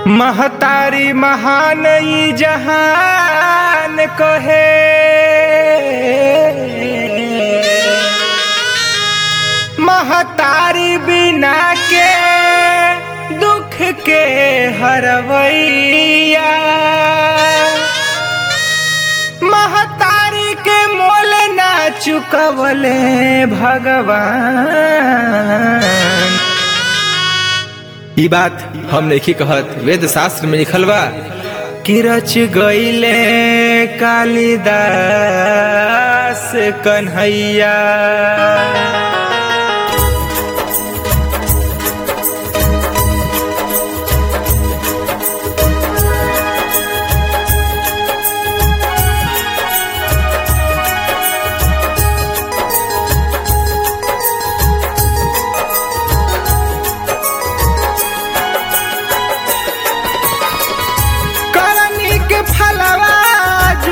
महतारी महान ई जहान कहे महतारी बिना के दुख के हरवैया महतारी के मोल ना चुकवले भगवान ई बात हम नहीं कहत वेद शास्त्र में लिखल बा कि रच गईले कालिदास कन्हैया करनी के फलवाजू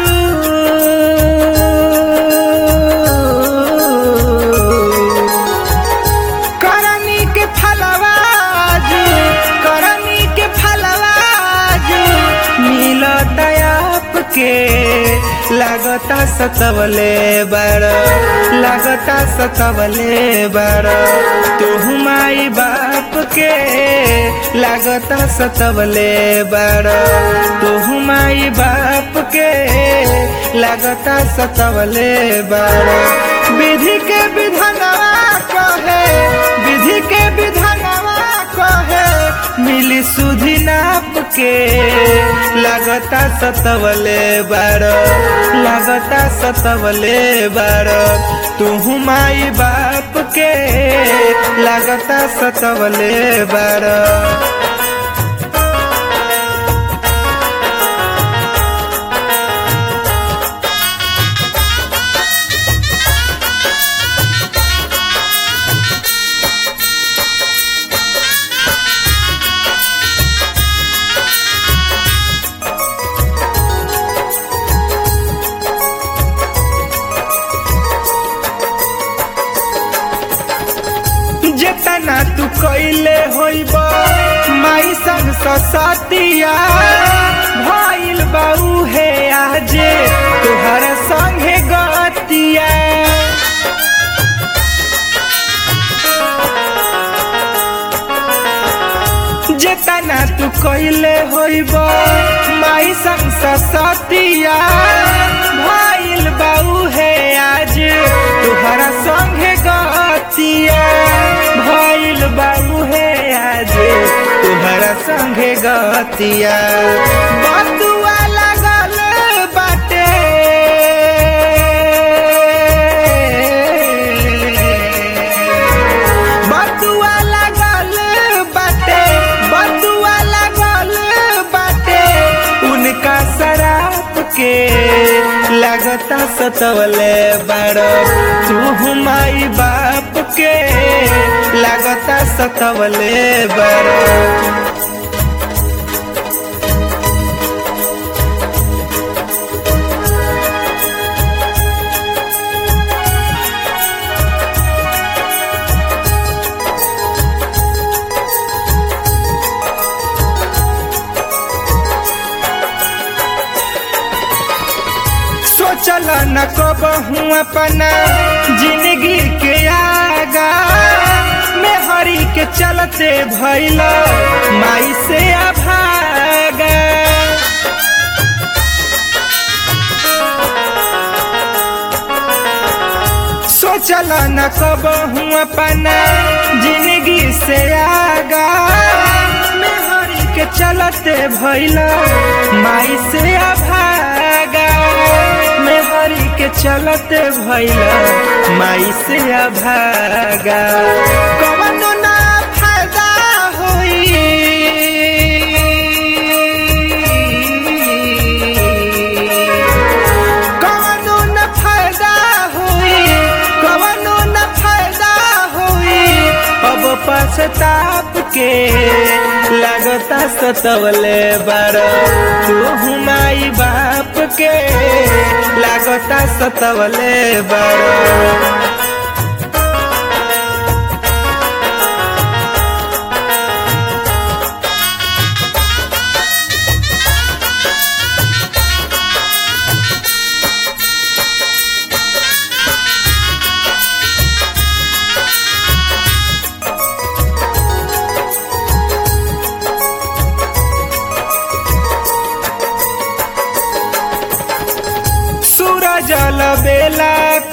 करनी के फलवाजू करनी के फलवाजू मिलत आपके लागता सतवले बड़ लागता सतवले बड़ तू माई बाप के लागता सतवले बड़ तू माई बाप के लागता सतवले बड़ विधि के विधानवा कहे विधि के विधानवा कहे मिली सुधि नाप के लागता सतवले बड़ लागता सतवले बड़ तू माई बाप के लागता सतवले बड़ जेतना तू कैले होइब माई संग सतिया भइल बाऊ हे आजे तुहर संगे गतिया जेतना तू कैले होइब माई संग सतिया भइल बाऊ हे आज तुहरा संगे गतिया भइल बाऊ हे आज तुहरा संगे गतिया बतुआ लागल बाटे बतुआ लागल बाटे बतुआ लागल बाटे उनका शराब के लगता सतवले बड़ तू माई बाप के लगता सतवले बड़ सोचल न कबहू अपना जिंदगी के आगा में हरी के चलते भइल माई से अभागा सोचल न कबहू अपना जिंदगी से आगा में हरी के चलते भइल माई से अभागा में हरी के चलते भइल माई से अभागा कवनो ना फायदा होई कवनो न फायदा होई कवनो न फायदा होई अब पछताप के लगता सतवले बड़ तू माई बाप के लगता सतवले बड़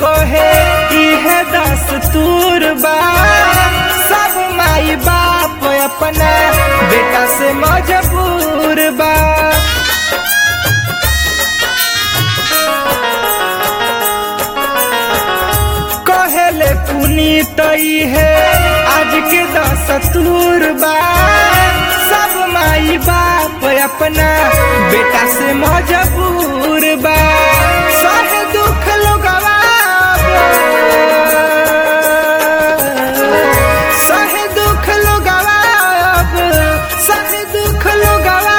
कहे इहे दस्तूर बा सब माई बाप अपना बेटा से मजबूर बा कहले पुनीत है आज के दस्तूर बा सब माई बाप अपना बेटा से मजबूर बा सह दुख लोगवा सह दुख लोगवा सह दुख लोगवा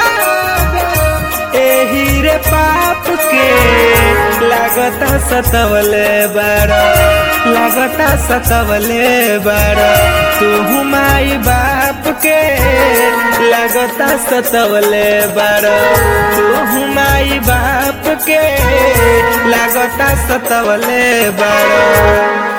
एही रे पाप के लागता सतवले बारा लागता सतवले बारा तू माई बाप के लागता सतवले बारा तू माई बाप के लागता सतवले बारा